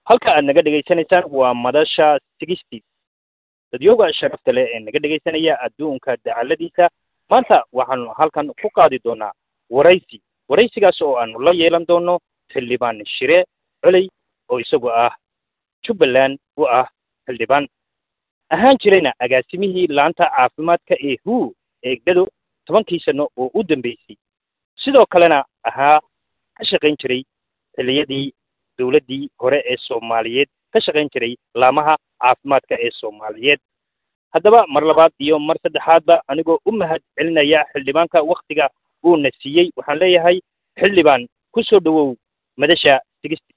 halka aad naga dhegaysanaysaan waa madasha sigisty dadyooga sharafta leh ee naga dhegaysanaya adduunka dacaladiisa maanta waxaanu halkan ku qaadi doonaa waraysi waraysigaas oo aanu la yeelan doono xildhibaan shire coley oo isagu ah jubbaland u ah xildhibaan ahaan jirayna agaasimihii laanta caafimaadka ee hu eegdado tobankii sano oo u dambeysay sidoo kalena ahaa ka shaqayn jiray xilliyadii dowladdii hore ee soomaaliyeed ka shaqayn jiray laamaha caafimaadka ee soomaaliyeed haddaba mar labaad iyo mar saddexaadba anigoo u mahad celinaya xildhibaanka waktiga uuna siiyey waxaan leeyahay xildhibaan ku soo dhowow madasha sigisti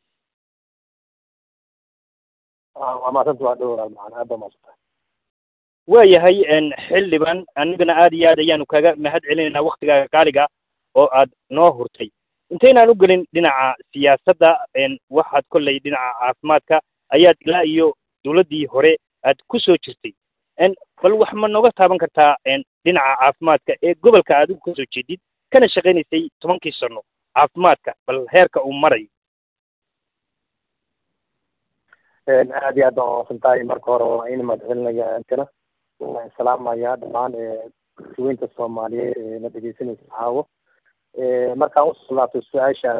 waa maasanta waa dhowraa macana aad baa maasanta waayahay xildhibaan anigana aad iyo aad ayaanu kaga mahad celinaynaa waktigaaga qaaliga oo aad noo hurtay intaynaan u gelin dhinaca siyaasadda waxaad kolley dhinaca caafimaadka ayaad ilaa iyo dowladdii hore aad ku soo jirtay bal wax ma nooga taaban kartaa dhinaca caafimaadka ee gobolka adigu ka soo jeedid kana shaqaynaysay tobankii sano caafimaadka bal heerka uu marayo aad iyo aad baan umaqsan tahay marka hore waa in mahadcelinaya intana waan salaamaya dhammaan suweynta soomaaliyeed ee na dhegeysanaysa caawo markaan usoo laabto su-aasha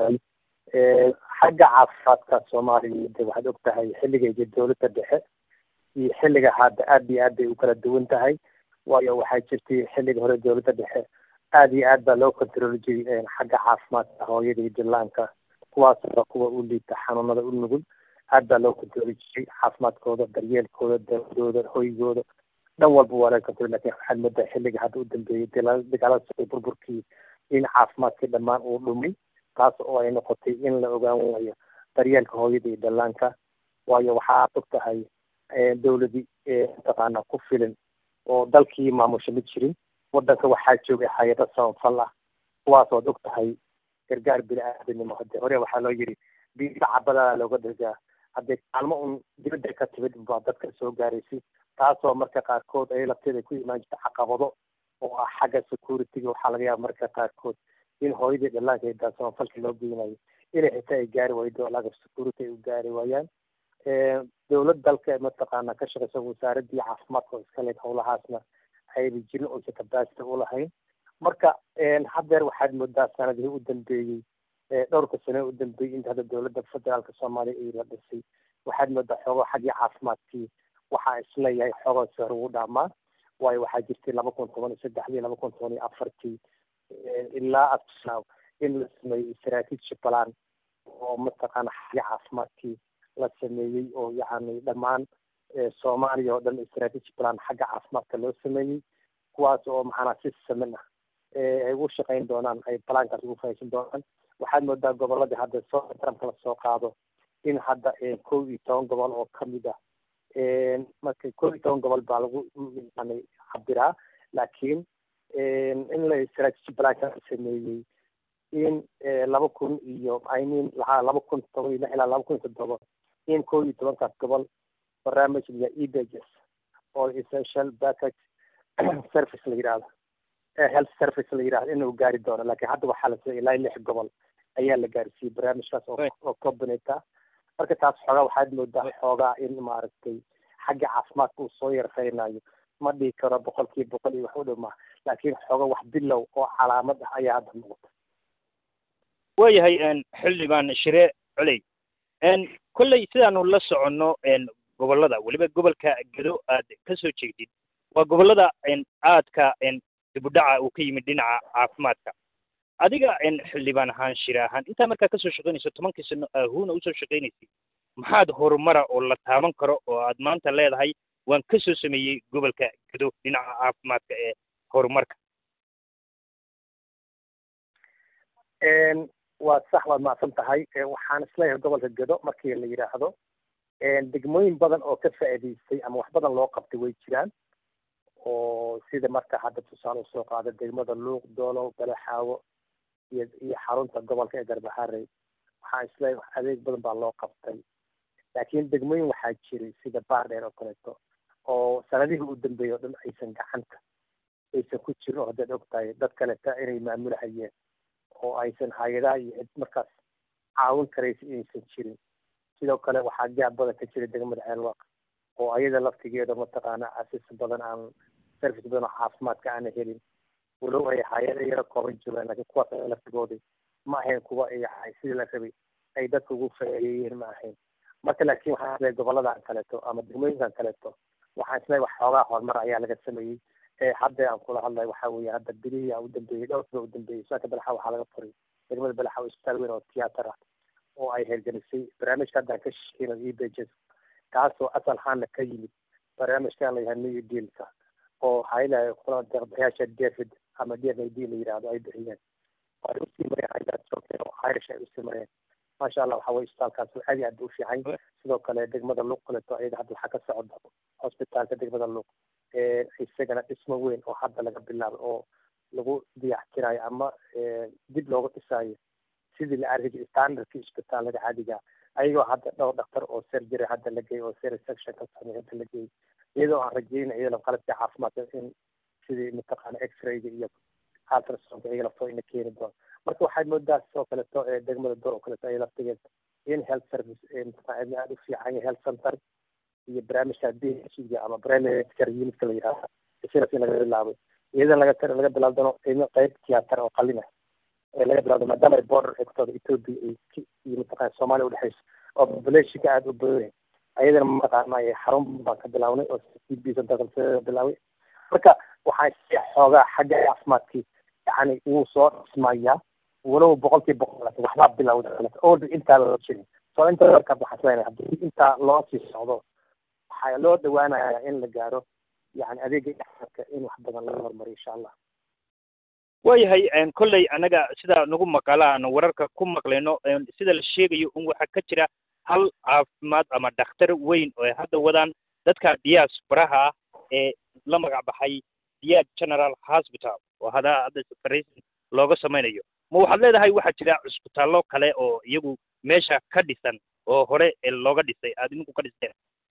xagga caafimaadka soomaaliya de waxaad og tahay xilligayga dowladda dhexe iyo xilliga hadda aad iyo aad bay u kala duwan tahay waayo waxaa jirtay xilliga hore dowladda dhexe aad iyo aad baa loo controli jiray xagga caafimaadka hooyada iyo dillaanka kuwaasba kuwa u liita xanuunada u nugul aad baa loo controli jiray caafimaadkooda daryeelkooda dawadooda hoygooda dhan walba waa laga controli lakin waxaad moodaa xilliga hadda u dambeeyey dagaalada socday burburkii in caafimaadkii dhammaan uu dhumay taas oo ay noqotay in la ogaan waayo daryeelka hooyada iyo dhallaanka waayo waxaad og tahay dowladii mataqaana ku filan oo dalkii maamusha ma jirin wadanka waxaa joogay hay-ado samafal ah kuwaasood og tahay gargaar bini-aadanimo hadde hore waxaa loo yidhi biisa cabadaa looga dargaa haddee kaalmo un dibadda ka timid baa dadka soo gaaraysay taasoo marka qaarkood ay lafteeda ku imaan jirta caqabado oo ah xagga security-ga waxaa laga yaaba marka qaarkood in hooyadii dhallaanka idaa samafalka loo geynayo inay xitaa ay gaari waydo laga security ay u gaari waayaan dowlad dalka mataqaana ka shaqeysa wasaaradii caafimaadka oo iska leed howlahaasna ayba jirin oysa capacity u lahayn marka haddeer waxaad moodaa sanadihii u dambeeyey dhowrka sane u dambeeyey inta hadda dowladda federaalka soomaaliya ay la dhisay waxaad moodaa xoogo xaggii caafimaadkii waxaa isleeyahay xoogo si hore ugu dhaamaa waayo waxaa jirtay laba kun toban iyo saddexdii laba kun toban iyo afartii ilaa absaaw in la sameeyey strategy plan oo mataqaana xagga caafimaadkii la sameeyey oo yacni dhammaan soomaaliya oo dhan strategy plan xagga caafimaadka loo sameeyey kuwaas oo maxaanaa si samin ah ay u shaqayn doonaan ay balaankaas ugu fahaysan doonaan waxaad moodaa goboladii hadda soo taramka la soo qaado in hadda kow iyo toban gobol oo kamid ah marka kow iyo toban gobol baa lagu yani cabiraa laakiin in la strategy planka la sameeyey in laba kun iyo i mean lahaa laba kun toban iyo lix ilaa laba kun iyo toddoba in kow iyo tobankaas gobol barnaamij la ebages oo essential package service la yidhahdo health service la yidhahdo inuu gaari doono laakiin hadda waxaa la siiyay ilaa lix gobol ayaa la gaarsiiyey barnaamijkaas oo oo combinate ah marka taas xoogaa waxaad moodaa xoogaa in maaragtay xagga caafimaadka uu soo yarfaynayo ma dhihi karo boqolkiiba boqol iyo wax u dhow maha laakiin xooga wax bilow oo calaamad ah ayaa hadda noqota waayahay xildhibaan shire coley kolley sidaanu la soconno gobollada weliba gobolka gedo aad ka soo jeedid waa gobollada aadka dibudhaca uu ka yimid dhinaca caafimaadka adiga xildhibaan ahaan shire ahaan intaa markaa kasoo shaqaynayso tobankii sano ahuuna usoo shaqaynaysay maxaad horumara oo la taaban karo oo aad maanta leedahay waan ka soo sameeyey gobolka gedo dhinaca caafimaadka ee horumarka waa sax waad macsan tahay waxaan isleeyahay gobolka gedo markii la yidhaahdo degmooyin badan oo ka faa'iidaystay ama wax badan loo qabtay way jiraan oo sida marka hadda tusaale usoo qaada degmada luuq doolow balaxaawo iyo iyo xarunta gobolka ee garbaharey waxaan isleeyahay adeeg badan baa loo qabtay laakiin degmooyin waxaa jiray sida baardheer oo kaleeto oo sanadihii u dambeeyey oo dhan aysan gacanta aysan ku jirin oo haddaad og tahay dad kaleta inay maamulahayeen oo aysan hay-adaha iyo cid markaas caawin karaysa inaysan jirin sidoo kale waxaa gaab badan ka jira degmada ceelwaq oo ayada laftigeeda mataqaana asis badan aan service badan oo caafimaadka aana helin walow ay hay-ada yaro kooban jiraan laakiin kuwaas laftigooda ma ahayn kuwa ay sidii la rabay ay dadka ugu faa'iideeyeen ma ahayn marka laakiin waxaan isleeyahay goboladan kaleeto ama degmooyinkan kaleeto waxaan isleeyahay wax xoogaa horumar ayaa laga sameeyey ee hadda aan kula hadlayo waxaa weeye hadda bilihii aa u dambeeyey dhowrkiiba u dambeeyey saaka balaxa waxaa laga furay degmada balaxa oo isbitaal weyn oo tiyaatar ah oo ay hergelisay barnaamijka hadda aan ka shaqeyno e pages kaasoo asal ahaanna ka yimid barnaamijkan la yahay new dealka oo haylayo kula deeqbixiyaasha david ama d f a d la yidhaahdo ay bixiyeen ay usii mareen haydaad joogteen oo irish ay usii mareen maasha allah waxa weye isbitaalkaas aad iyo aad u fiican sidoo kale degmada luuq kaleto ayada hadda waxaa ka socda hosbitaalka degmada luuq isagana dhismo weyn oo hadda laga bilaabo oo lagu diyactirayo ama dib looga dhisaayo sidii la arki standardkii isbitaalada caadiga ayagoo hadda dhowr dhaktar oo surgery hadda la geeyey oo section ka samey hadda la geeyey iyadoo aan rajeyna iyadoo qalabkii caafimaadka in sidii mataqaana x-rayga iyo ultrasonka iyaga laftoo ina keeni doono marka waxaad moodaa sidoo kaleto degmada door oo kaleto ay laftigeeda in health service mataqaana aada u fiican yahay health center iyo barnaamijka b h ga ama primary care unitka la yidhahda sidaas in laga bilaabay iyadana laga laga bilaab doono qiimo qayb tiyaatar oo qalina ee laga bilaabdo maadaama ay border xigtooda ethiopia iyo mataqana soomaaliya udhexeyso oo populationka aada u badan ayadana mataqaana xarun baan ka bilaabnay oo c b centerka bilaabay marka waxaan si xoogaa xagga caafimaadkii yani wuu soo dhismayaa walow boqolkii boqol waxbaa bilowda orda intaa loo jirin soo inta markaas waxaan isleeyahay haddii intaa loo sii socdo waxaa loo dhawaanayaa in la gaaro yani adeega caafimaadka in wax badan laga horumariyo insha allah waayahay kolley annaga sida nagu maqala aan wararka ku maqlayno sida la sheegayo un waxaa ka jira hal caafimaad ama dhakhtar weyn oo ay hadda wadaan dadka diasporaha ah ee la magac baxay diyaad general hospital oo hada hadda separation looga samaynayo ma waxaad leedahay waxaa jira cusbitaallo kale oo iyagu meesha ka dhisan oo hore looga dhisay aada idinku ka dhisteen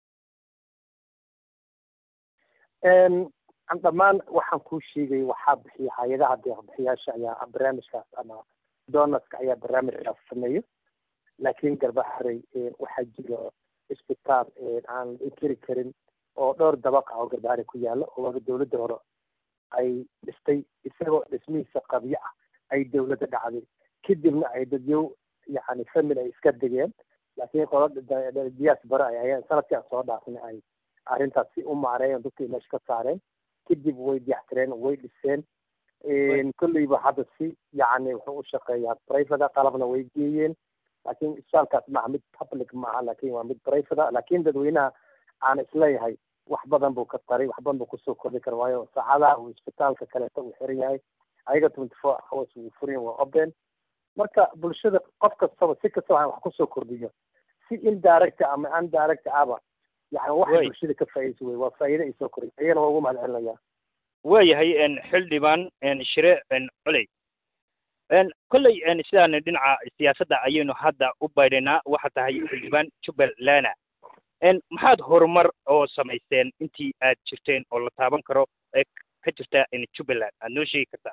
dhammaan waxaan kuu sheegay waxaa bixiya hay-adaha deeqbixiyaasha ayaa barnaamijkaas ama donaska ayaa barnaamijkaas sameeyo laakiin garbaxarey waxaa jira isbitaal aan la inkiri karin oo dhowr dabaq ah oo garbaxarey ku yaalo oo dowladda hore ay dhistay isagoo dhismihiisa qabyo ah ay dowladda dhacday kadibna ay dadyow yani family ay iska degeen laakiin qolada diyaas bare ay ayaan sanadkii aan soo dhaafnay ay arrintaas si u maareeyeen dadkii meesha ka saareen kadib way diyactireen way dhiseen kolleyba hadda si yani wuxuu u shaqeeyaa private qalabna way geeyeen laakiin isbitaalkaas maaha mid public maaha laakin waa mid private laakiin dadweynaha aan isleeyahay wax badan buu ka taray wax badan buu kusoo kordhi kara waayo saacadaha uu isbitaalka kaleeto uu xiran yahay ayaga twenty four hours wuu furan waa open marka bulshada qof kastaba si kastaba wax kusoo kordhiyo si indirect ama undirect aba yani wax bulshada ka faa'iidaysa wey waa faa'iida ay soo koray ayana waa ugu mahad celinaya waayahay xildhibaan shire coley kolley sidaan dhinaca siyaasadda ayaynu hadda u baydhaynaa waxaa tahay xildhibaan jubbalana maxaad horumar oo samaysteen intii aad jirteen oo la taaban karo ee ka jirta jubbaland aad noo sheegi kartaa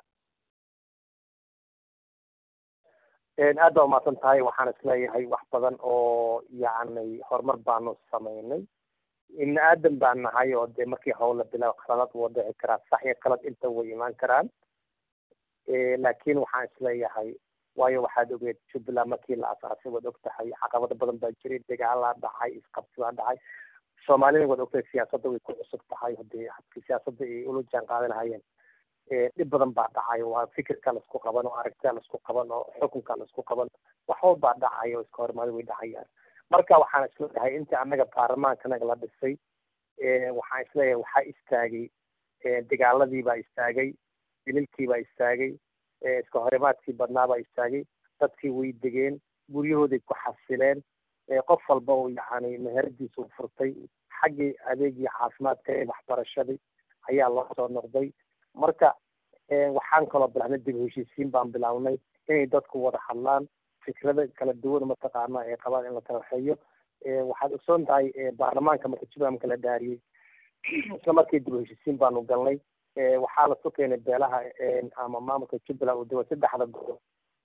aad baa umahadsan tahay waxaan isleeyahay wax badan oo yacni horumar baanu samaynay ibni aadan baan nahay oo dee markii hawla bilaab khalad wuu dhici karaa sax iyo qalad inta way imaan karaan laakiin waxaan isleeyahay waayo waxaad ogeed jubbaland markii la asaasay waad og tahay caqabado badan baa jiray dagaalaa dhacay isqabsi baa dhacay soomaalina waad ogtahay siyaasadda way ku cusub tahay hadii habkii siyaasadda ay ula jaan qaadi lahaayeen dhib badan baa dhacay waa fikirka laisku qaban oo aragtida laisku qaban oo xukunka laisku qaban waxba baa dhacay oo iska horimaado way dhacayaan marka waxaan isleeyahay intii annaga baarlamaankanaga la dhisay waxaan isleeyahay waxaa istaagay dagaaladii baa istaagay dililkii baa istaagay iska horimaadkii badnaa baa istaagay dadkii way degeen guryahooday ku xasileen qof walba oo yacni meheradiisa u furtay xaggii adeegii caafimaadka ee waxbarashadii ayaa loo soo noqday marka waxaan kaloo bilaabnay dib heshiisiin baan bilaabnay inay dadku wada hadlaan fikrada kala duwan mataqaana ay qabaan in la taraxeeyo waxaad ogsoon tahay baarlamaanka marka jubbaland kala dhaariyey isla markii dib heshiisiin baanu galnay waxaa lasu keenay beelaha ama maamulka jubbaland uu dawa saddexda gobol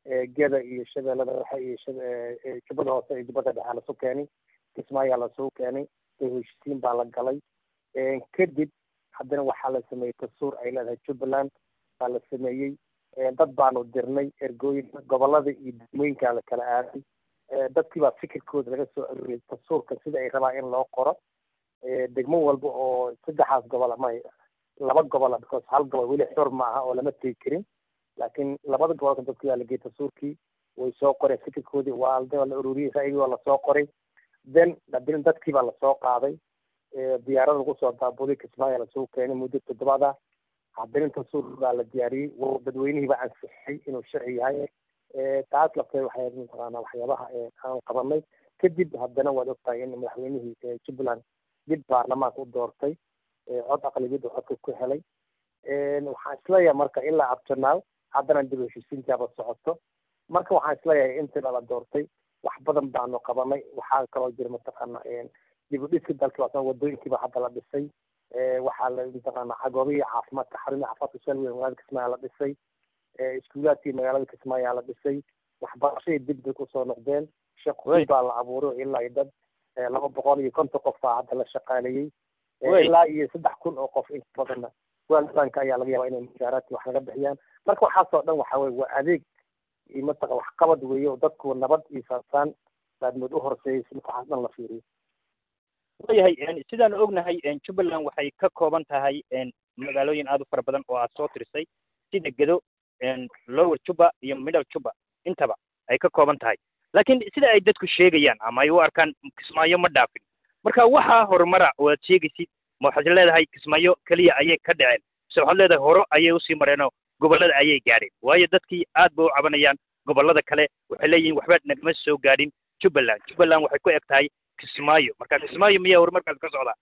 geda iyo shabeellada dhexe iyo jubbada hoose iyo jubbada dhexe lasu keenay kismaayaa lasuu keenay heshiisiin baa la galay kadib haddana waxaa la sameeyey dastuur ay leedahay jubbaland baa la sameeyey dad baanu dirnay ergooyin gobolada iyo degmooyinkaa la kala aaday dadkii baa fikirkooda laga soo aroriyay dastuurka sida ay rabaa in loo qoro degmo walba oo saddexaas gobol ama laba gobola because hal gobol weli xor ma aha oo lama tegi karin laakiin labada gobolka dadkii baa la geeyey dastuurkii way soo qoreen fikirkoodii waa waa la ururiyey ra'yigii waa lasoo qoray then hadina dadkii baa lasoo qaaday diyaarada lagu soo daabuday kismaayo lasoo keenay muddo toddobaad ah haddana dastuur baa la diyaariyey dadweynihii baa ansixiyey inuu sharci yahay taas lafteed waxay mataqaanaa waxyaabaha aan qabanay kadib haddana waad ogtahay in madaxweynihii jubbaland dib baarlamaanka u doortay cod aqlabiyadda codka ku helay waxaan isleeyahay marka ilaa abtanaal haddana dib heshiisiintaaba socoto marka waxaan isleeyahay intii la doortay wax badan baanu qabanay waxaa kaloo jira mataqaana dib u dhiska dalka waasan wadooyinkiiba hadda la dhisay waxaa la mataqaana cagoobihii caafimaadka xarumihi caafimaadka shalweyn magaalada kismaayo la dhisay iskuulaadkii magaalada kismaayo la dhisay waxbarashadii dib bay kusoo noqdeen shaqooyin baa la abuuray ilaa iyo dad laba boqol iyo konton qof baa hadda la shaqaaleeyey ilaa iyo saddex kun oo qof inta badanna waalbanka ayaa laga yaabaa inay mushaaraadkii wax laga bixiyaan marka waxaasoo dhan waxa weye waa adeeg iyo mataqa waxqabad weeye oo dadku nabad iyo saasaan baadmood u horseeyay si marka waxaas dhan la fiiriyo waayahay sidaan ognahay jubbaland waxay ka kooban tahay magaalooyin aad u fara badan oo aad soo tirisay sida gedo lower juba iyo middle juba intaba ay ka kooban tahay laakiin sida ay dadku sheegayaan ama ay u arkaan kismaayo ma dhaafin marka waxaa horumara oo aad sheegaysid ma waxaad leedahay kismaayo keliya ayay ka dhaceen mise waxaad leedahay horo ayay usii mareenoo gobollada ayay gaadheen waayo dadkii aad ba u cabanayaan gobollada kale waxay leeyihiin waxba nagama soo gaadhin jubbaland jubbaland waxay ku eg tahay kismaayo marka kismaayo miyaa horumarkaas ka socdaa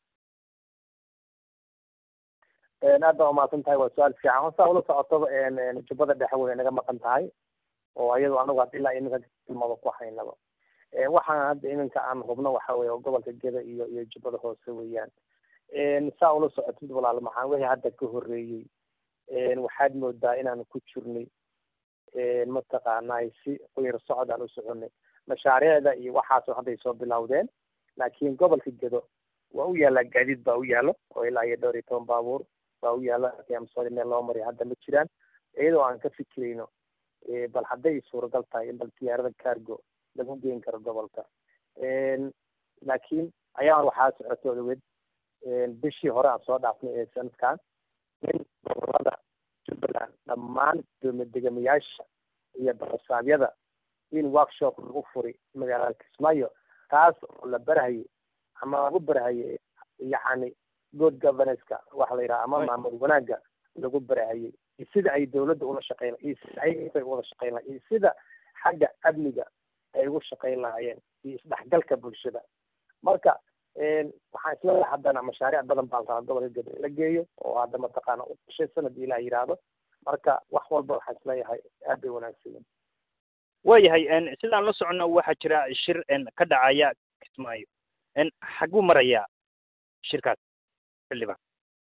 aad baa umahadsan tahay waa su-aal fiican hosaa ula socotoba jubbada dhexe way naga maqan tahay oo ayadoo anagu hadda ilaa iminka tilmaado ku haynaba waxaan hadda iminka aan hubno waxa weye gobolka geda iyo iyo jubbada hoose weeyaan saa ula socotid walaal maxaan wixii hadda ka horreeyey waxaad moodaa inaan ku jirnay mataqaanay si qoyar socod aan u soconay mashaariicda iyo waxaasoo hadday soo bilowdeen laakiin gobolka gedo waa u yaallaa gaadiid baa u yaallo oo ilaa iyo dhowr iyo toban baabuur baa u yaalla amsooli meel loo mariya hadda ma jiraan iyadoo aan ka fikirayno bal hadday suuragal tahay in bal diyaarada cargo lagu geyn karo gobolka laakiin ayaa waxaa socoto odaweed bishii hore aan soo dhaafnay ee sanadkan in gobolada jubbaland dhammaan degamayaasha iyo barasaabyada in workshop lagu furi magaalada kismaayo taas oo la barahayay ama lagu barahayay yacni good governance-ka waxa la yidhaha ama maamul wanaagga lagu barahayay iyo sida ay dawladda ula shaqeyn iyo sida ay ula shaqeyn lahay iyo sida xagga amniga ay ugu shaqeyn lahaayeen iyo isdhexgalka bulshada marka waxaan isleeyahay haddana mashaariic badan baan rabaa gobolka gado la geeyo oo hadda mataqaana u dhashay sanad ilaah yidhaahdo marka wax walba waxaan isleeyahay aad bay wanaagsan yihin waayahay sidaan la soconno waxaa jira shir ka dhacaya kismaayo xaguu marayaa shirkaas xildhibaan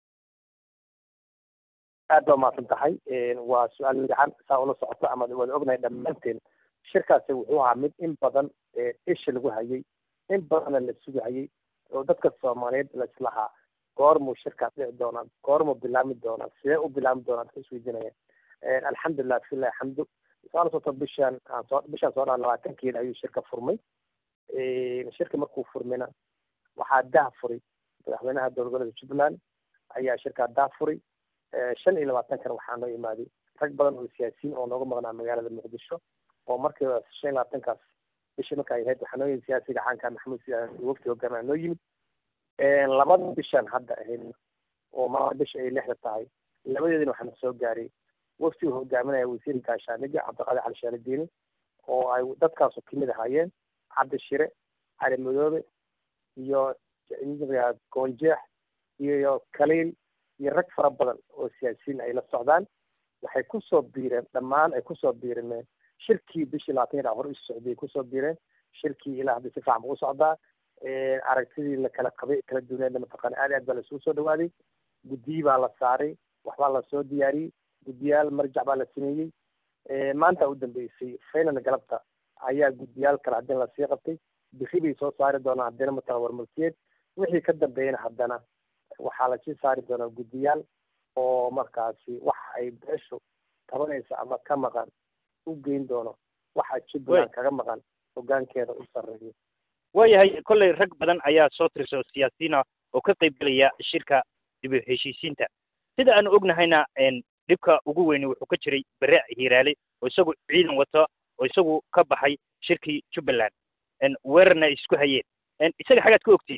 aad baa umahadsan tahay waa su-aal fiican saa ula socoto ama waad ognahay dhammaanteen shirkaasi wuxuu ahaa mid in badan isha lagu hayay in badanna la sugahayay oo dadka soomaaliyeed laislahaa goormuu shirkaas dhici doonaa goormuu bilaami doonaa sidee u bilaami doonaa dadka isweydiinaya alxamdulilah bismillahi alxamdu saa la socoto bishaan aan soo bishaan soo dhaa labaatankeeda ayuu shirka furmay shirka markuu furmayna waxaa dah furay madaxweynaha dowlad goboleedka jubbaland ayaa shirkaa dah furay shan iyo labaatankana waxaa noo imaaday rag badan oo siyaasiyiin oo nooga maqnaa magaalada muqdisho oo markiiba shan iyo labaatankaas bishii marka ay ahayd waxaa noo yimid siyaasiga caanka maxamuud siyaad wafti hogaamia noo yimid labada bishaan hadda ahayd oo maanta bisha ay lixda tahay labadeedina waxaana soo gaaray wafti uu hogaaminaya wasiirka gaashaaniga cabdiqaadir cali shaalidiini oo ay dadkaasu kamid ahaayeen cabdi shire cali madoobe iyo goonjeex iyo kaliil iyo rag fara badan oo siyaasiyiin ay la socdaan waxay kusoo biireen dhammaan ay kusoo biireen shirkii bishii labaatan yadhaa hore isu socdiyay kusoo biireen shirkii ilaa hadda si fiican buu socdaa aragtidii la kala qabay kala duwaneedna mataqaana aad aad baa laisugu soo dhawaaday guddiyi baa la saaray waxbaa lasoo diyaariyey guddiyaal marjac baa la sameeyey maanta u dambeysay final galabta ayaa guddiyaal kale haddina lasii qabtay bixi bay soo saari doonaa haddina mataqan warmulkeed wixii ka dambeeyana haddana waxaa lasii saari doonaa guddiyaal oo markaasi waxa ay beeshu tabanaysa ama ka maqan u geyn doono waxa jubbaland kaga maqan hogaankeeda u sarreeyo waayahay kolley rag badan ayaa soo tirsa oo siyaasiyiina oo ka qayb gelaya shirka dib u heshiisiinta sida aanu ognahayna dhibka ugu weyni wuxuu ka jiray bere hiiraale oo isagu ciidan wato oo isagu ka baxay shirkii jubbaland weerarna ay isku hayeen isaga xagaad ka ogtiin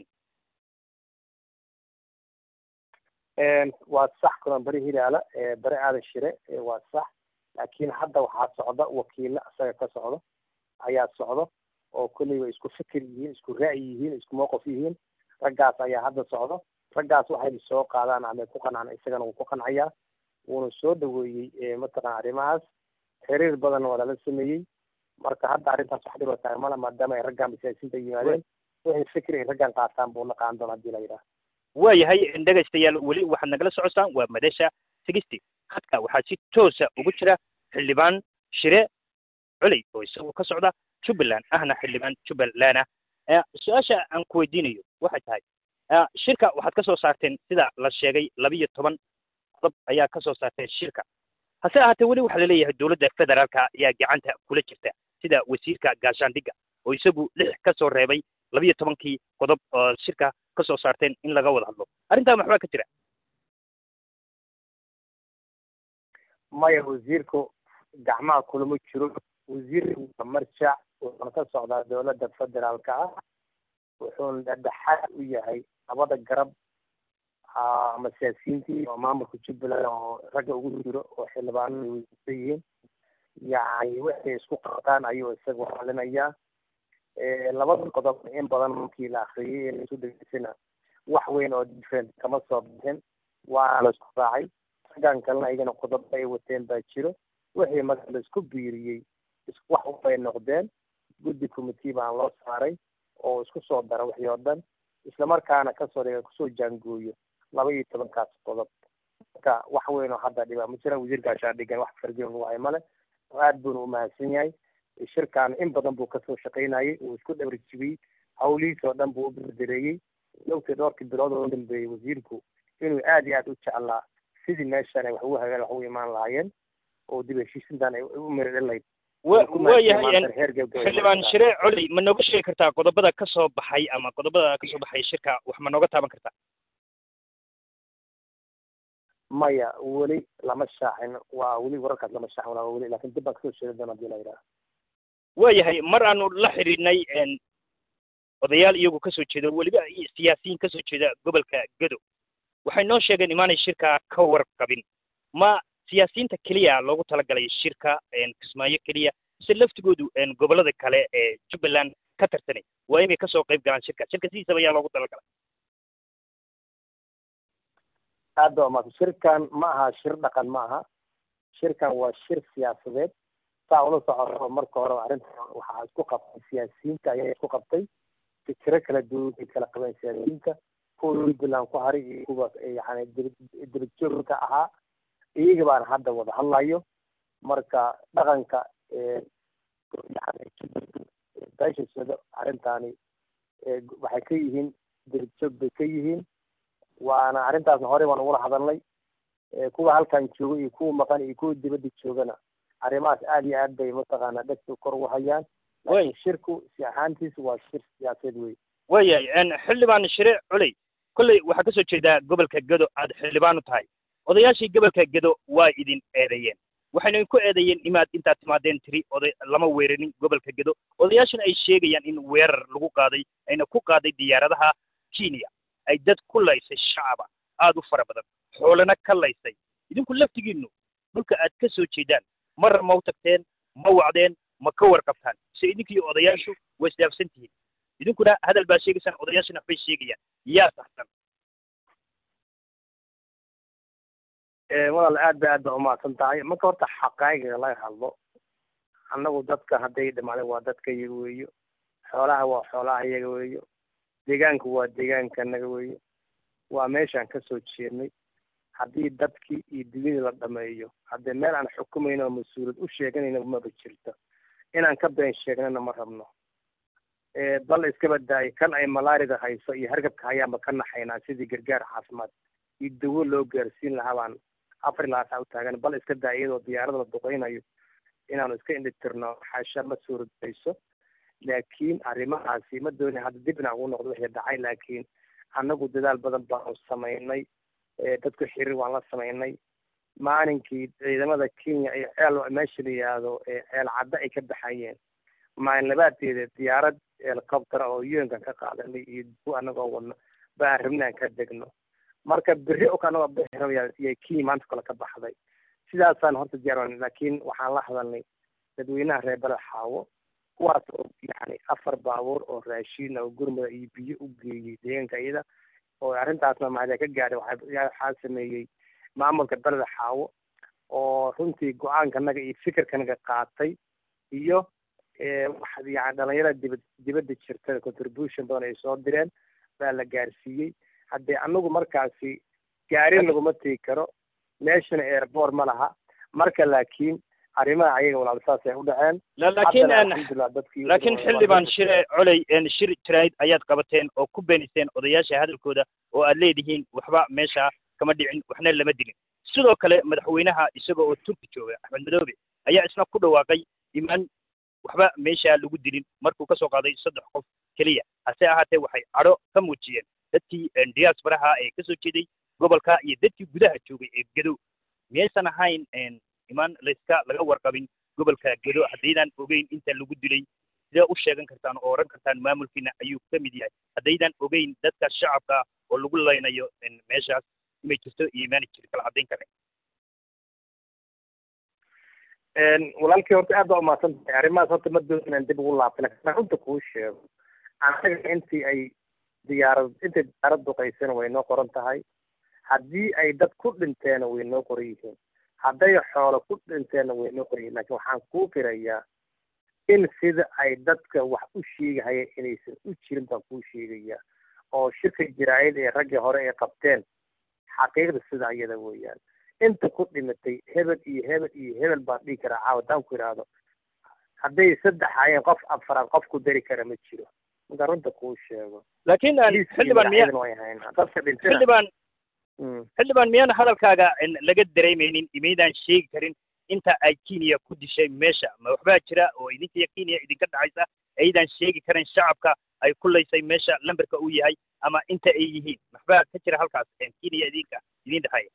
waa sax kulan beri hilaala bere aadan shire waa sax laakiin hadda waxaa socda wakiilo isaga ka socdo ayaa socdo oo kolley way isku fikir yihiin isku ra'yi yihiin isku mowqif yihiin raggaas ayaa hadda socdo raggaas waxay soo qaadaan ama ku qancaan isagana wuu ku qancayaa wuuna soo dhaweeyey mataqana arrimahaas xiriir badan waa lala sameeyey marka hadda arrintaas wax dhiba tahay male maadaama ay raggan siyaasiyiinta yimaadeen wixii fikir ay raggan qaataan buu naqaan doona hadii la yidhaha waayahay dhegaystayaal weli waxaad nagala socotaan waa madasha sigisti hadka waxaa si toosa ugu jira xildhibaan shire culey oo isagu ka socda jubbaland ahna xildhibaan jubbaland ah su-aasha aan ku weydiinayo waxay tahay shirka waxaad ka soo saarteen sida la sheegay labiyo toban qodob ayaa ka soo saarteen shirka hase ahaatee weli waxaa laleeyahay dowladda federaalka ayaa gacanta kula jirta sida wasiirka gaashaandhigga oo isagu lix ka soo reebay labiyo tobankii qodob oo shirka ka soo saarteen in laga wada hadlo arrintaa maxbaa ka jira maya wasiirku gacmaha kulama jiro wasiirku waa marjac wuxuuna ka socdaa dowladda federaalka ah wuxuuna dhexdhexaad u yahay labada garab ama siyaasiyiintii oo maamulka jubbaland oo ragga ugu jiro oo xildhibaanada wasiirta yihiin yacni waxay isku qabtaan ayuu isaga xalinayaa labada qodob in badan markii la akriyay ee laisu dhegeysana wax weyn oo different kama soo bixin waana la isku raacay raggan kalena iyagana qodob ay wateen baa jiro wixii marka la isku biiriyey wax ubay noqdeen guddi committee baan loo saaray oo isku soo dara wixii oo dhan islamarkaana kasoo dhiga kusoo jaangooyo laba iyo tobankaas qodob marka wax weyn oo hadda dhibaa ma jiraan wasiir gaashaandhigan wax farjin lagu hayo male aad buuna umahadsan yahay shirkan in badan buu kasoo shaqaynayay uu isku dhabarjibiyey hawlihiis oo dhan buu u berdereeyey dhowtii dhowrkii bilood oo dambeeyey wasiirku inuu aad iyo aad u jeclaa sidii meeshan ay wax ugu hagaan wax ugu imaan lahaayeen oo dib heshiisintan ay u miradhalayd waayahay xildhibaan shire coli ma nooga sheegi kartaa qodobada ka soo baxay ama qodobada kasoo baxay shirka wax ma nooga taaban kartaa maya weli lama shaacin waa weli wararkaas lama shaacin walaa weli lakin dib baan kasoo sheegi doona hadii la yidhaha waayahay mar aanu la xidhiidhnay odayaal iyagu kasoo jeeda weliba siyaasiyiin kasoo jeeda gobolka gado waxay noo sheegeen imaanay shirka ka warqabin ma siyaasiyiinta keliya loogu talagalay shirka kismaayo keliya mise laftigoodu gobollada kale ee jubbaland ka tartanay waa inay kasoo qayb galaan shirka shirka sidiisaba ayaa loogu talagalay aada waa maata shirkan ma aha shir dhaqan ma aha shirkan waa shir siyaasadeed saa ula socoto marka hore arrintan waxaa isku qabtay siyaasiyiinta ayaa isku qabtay fikiro kala duwan ay kala qabeen siyaasiyiinta kuwa jubbaland ku haray iyo kuwa yani dirigjoorka ahaa iyaga baan hadda wada hadlayo marka dhaqanka beeshasado arrintaani waxay ka yihiin dirigjoog bay ka yihiin waana arrintaasna horey baan ugula hadalnay kuwa halkan jooga iyo kuwa maqan iyo kuwa dibadda joogana arrimahaas aad iyo aad bay mataqaana dhegta kor ugu hayaan laakiin shirku si ahaantiisa waa shir siyaasadeed wey waayahay xildhibaan shire culey kolley waxaa kasoo jeedaa gobolka gedo aad xildhibaan u tahay odayaashii gobolka gedo waa idin eedeeyeen waxayna ku eedeeyeen imaad intaad timaadeen tiri oday lama weerarin gobolka gedo odayaashana ay sheegayaan in weerar lagu qaaday ayna ku qaaday diyaaradaha kenya ay dad ku laysay shacaba aada u fara badan xoolana ka laysay idinku laftigiinu dhulka aad ka soo jeedaan marra ma u tagteen ma wacdeen ma ka warqabtaan mise idinkii odayaashu way isdaafsan tihiin idinkuna hadal baa sheegaysaan odayaashana waxbay sheegayaan yaa saxsan walaal aad ba aad ba umahadsan tahay marka horta xaqaayiga laga hadlo annagu dadka hadday dhimaadeen waa dadka iyaga weeyo xoolaha waa xoolaha iyaga weeyo deegaanku waa deegaanka naga weeyo waa meeshaan kasoo jeednay haddii dadkii iyo dunyadii la dhameeyo haddee meel aan xukumayno oo mas-uuliyad u sheeganayna maba jirto inaan ka been sheegnana ma rabno bal iskaba daayo kan ay malaarida hayso iyo hargabka hayaanba ka naxaynaa sidii gargaar caafimaad iyo dawo loo gaarsiin lahaa baan afar ilaa saa u taagan bal iska daaya iyadoo diyaarada la duqeynayo inaanu iska indhitirno xaasha ma suuradayso laakiin arrimahaasi ma dooni hadda dib inaan ugu noqdo wixii dhacay laakiin annagu dadaal badan baanu samaynay dadku xiriir waan la samaynay maalinkii ciidamada kenya ee ceel meesha la yihahdo ceel cadda ay ka baxayeen maalin labaadeeda diyaarad helicopter oo yuenkan ka qaadanay iyo du anagoo wadno baan rabnaan ka degno marka berri o anagoo bixiraya kenya maanta kale ka baxday sidaasaan horta diyaar laakiin waxaan la hadalnay dadweynaha reer beled xaawo kuwaas oo yani afar baabuur oo raashiin oo gurmada iyo biyo u geeyey deegaanka iyada oo arrintaasna mahada ka gaadhay waxaa sameeyey maamulka beleda xaawo oo runtii go-aankanaga iyo fikirkanaga qaatay iyo yani dhalinyarada dibad dibadda jirta contribution badan ay soo direen baa la gaarsiiyey haddee anagu markaasi gaarin laguma tegi karo meeshana airport ma laha marka laakiin arrimaha ayaga walaal saas ay u dhaceen laakiin laakiin xildhibaan shire coley shir jirayd ayaad qabateen oo ku beeniseen odayaasha hadalkooda oo aad leedihiin waxba meesha kama dhicin waxna lama dilin sidoo kale madaxweynaha isaga oo turki jooga axmed madoobe ayaa isna ku dhawaaqay imaan waxba meesha lagu dilin markuu ka soo qaaday saddex qof keliya hase ahaatee waxay cadho ka muujiyeen dadkii diaasbaraha ee ka soo jeeday gobolka iyo dadkii gudaha joogay ee gedo miyaysan ahayn imaan layska laga warqabin gobolka gedo haddaydaan ogeyn inta lagu dilay sidee u sheegan kartaan oo oran kartaan maamulkiina ayuu ka mid yahay haddaydaan ogeyn dadka shacabka oo lagu laynayo meeshaas imay jirto iyo imaani jiri kala caddayn kare walaalkii horta aad baa umahadsan tahay arrimahaas horta ma doon inaan dib ugu laabta lakin runta kuu sheego anaga intii ay diyaarad intay diyaarad duqaysana way noo qoran tahay haddii ay dad ku dhinteena way noo qoran yihiin hadday xoolo ku dhinteenna way noo qoran yihin lakin waxaan kuu firayaa in sida ay dadka wax u sheegahaya inaysan u jirin baan kuu sheegayaa oo shirka jiraayad ee raggii hore ay qabteen xaqiiqda sida iyada weeyaan inta ku dhimatay hebel iyo hebel iyo hebel baan dhihi karaa caawa haddaan ku idhaahdo hadday saddex hayeen qof afaraad qof ku dari kara ma jiro marka runta kuu sheego laakiin xildhibaan miya dadka dhintay xildhibaan xildhibaan miyaan hadalkaaga laga dareemaynin imaydaan sheegi karin inta ay kenya ku dishay meesha ma waxbaa jira oo idinka kenya idinka dhacaysa aydaan sheegi karin shacabka ay ku laysay meesha lamberka uu yahay ama inta ay yihiin waxbaa ka jira halkaas kenya idinka idin dhexaya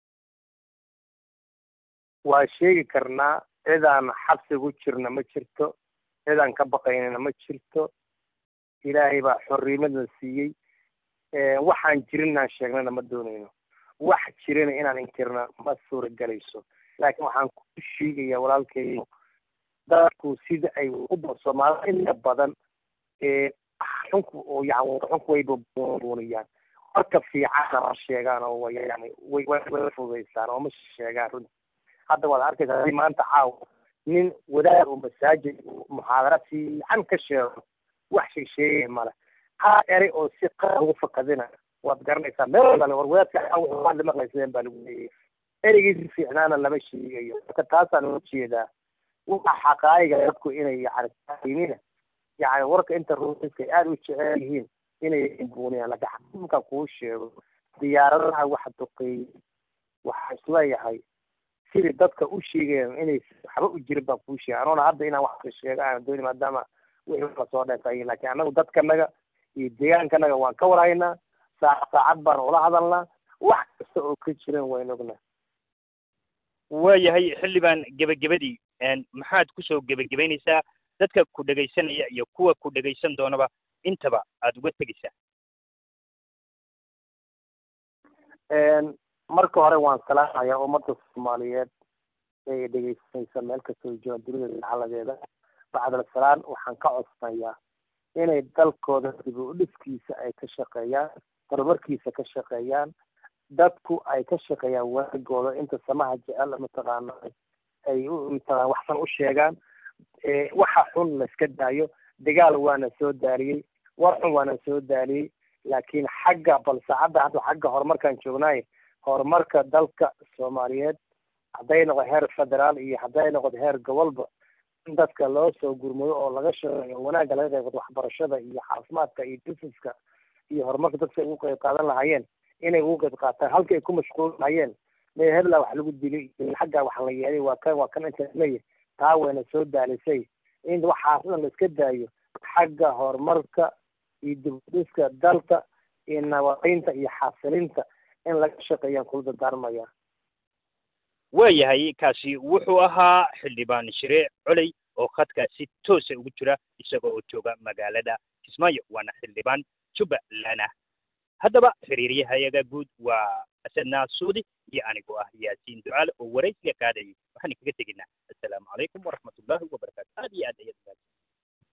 waa sheegi karnaa cidaan xabsigu jirna ma jirto cidaan ka baqaynana ma jirto ilaahay baa xorriimadna siiyey waxaan jirin inaan sheegnana ma doonayno wax jirana inaan inkirna ma suuragelayso laakiin waxaan ku sheegayaa walaalkeeyo dadku sida ay u soomaalida inta badan xunku oo yani xunku way buuniyaan marka fiicana ma sheegaan oo yani way way fududaysaan oo ma sheegaan runti hadda waad arkaysaa hadii maanta caawa nin wadaad oo masaajid muxaadara fiican ka sheego wax sheegsheegaya male ha eray oo si qaar ugu fakadina waad garanaysaa meel walba war wadaadka waad la maqlayseen baa lagu leeyahay ereygiisi fiicnaana lama sheegayo marka taasaan uga jeedaa waxa xaqaayiga dadku inay yani taimina yani warka inta ruuxiska ay aada u jecel yihiin inay buuniyaan laakiin xakiimkan kuu sheego diyaaradaha waxa duqeeyey waxaa isleeyahay sidii dadka u sheegayaan inay waxba u jirin baan kuu sheegay anoona hadda inaan wax sheego aan dooni maadaama wixii lasoo dheefayin laakiin annagu dadkanaga iyo deegaankanaga waan ka warhaynaa saac saacad baan ula hadalnaa wax kasta oo ka jiran wayn ognaa waayahay xildhibaan gebagabadii maxaad kusoo gebagabaynaysaa dadka ku dhegaysanaya iyo kuwa ku dhegaysan doonaba intaba aada uga tegaysaa marka hore waan salaamayaa ummadda soomaaliyeed ee dhegaysanaysa meel kastoo joogaan dunida dacaladeeda bacdal salaan waxaan ka codsanayaa inay dalkooda dib u dhiskiisa ay ka shaqeeyaan horumarkiisa ka shaqeeyaan dadku ay ka shaqeeyaan waagooda inta samaha jecel mataqaana ay mataqana waxsan u sheegaan waxa xun la iska daayo dagaal waana soo daaliyey war xun waana soo daaliyey laakiin xagga bal saacadda hadda xagga horumarkaan joognaay horumarka dalka soomaaliyeed hadday noqdo heer federaal iyo hadday noqdo heer gobolba in dadka loo soo gurmado oo laga shaqeeyo wanaagga laga qayb qaato waxbarashada iyo caafimaadka iyo businesska iyo horumarka dadka ay ugu qayb qaadan lahaayeen inay ugu qayb qaataan halkii ay ku mashquul lahayeen mee hebla wax lagu dilay xagga wax la yeelay waa kan waa kan inta leeyahay taa wayna soo daalisay in waxaas dhan la iska daayo xagga horumarka iyo dibudhiska dalka iyo nabadaynta iyo xasilinta in laga shaqeeyaan kula dardaarmaya waayahay kaasi wuxuu ahaa xildhibaan shiree coley oo khadka si toosa ugu jira isaga oo jooga magaalada kismaayo waana xildhibaan jubbaland ah haddaba xiriiryahayaga guud waa asadna suudi iyo anigoo ah yaasiin ducaale oo waraysiga qaadayay waxaan kaga teginaa assalaamu calaykum waraxmatullaahi wabarakaatu aad iyo aad ayaad